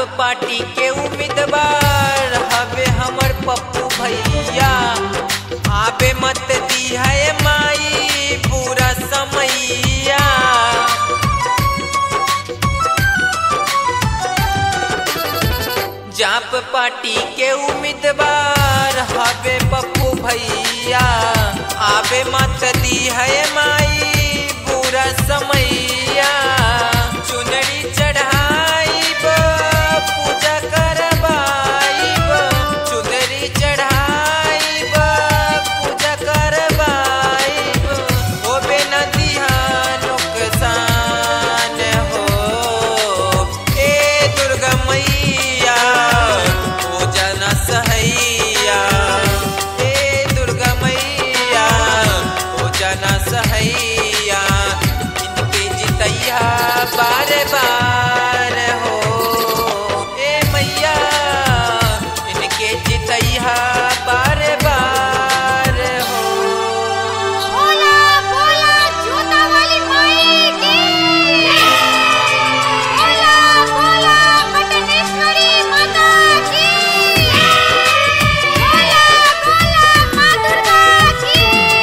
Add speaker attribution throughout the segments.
Speaker 1: party के उम्मीदवार हवे हमर पप्पू भैया आबे मत दी है माई पूरा समैया जाप पार्टी के उम्मीदवार हवे पप्पू भैया आबे मत दी है माई पूरा समैया चुनरी चढ़ाइब पूजा करवाइब चुनरी चढ़ाइब पूजा करवाइब होबे न दिहा नुकसान हो ए दुर्गा मैया पूजा न सहैया ए दुर्गा मैया पूजा न सहैया इनके जितैया बार बार हो ए मैया इनके जितैया बार बार हो
Speaker 2: बोला बोला जूता वाली माई की बोला बोला पटनेश्वरी माता की बोला बोला माँ दुर्गा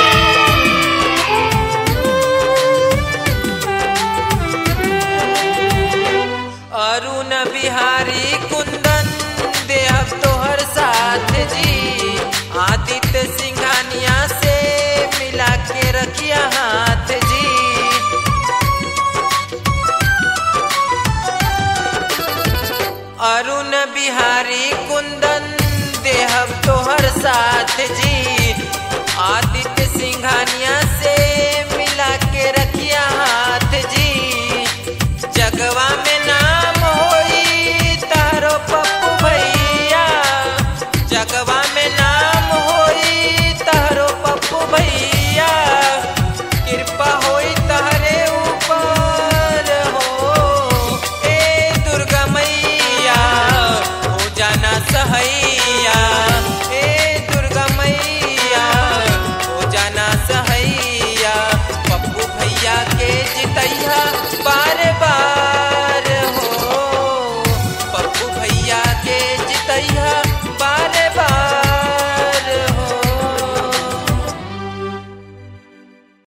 Speaker 1: अरुण बिहारी कुंदन देहब तोहर साथ जी आदित्य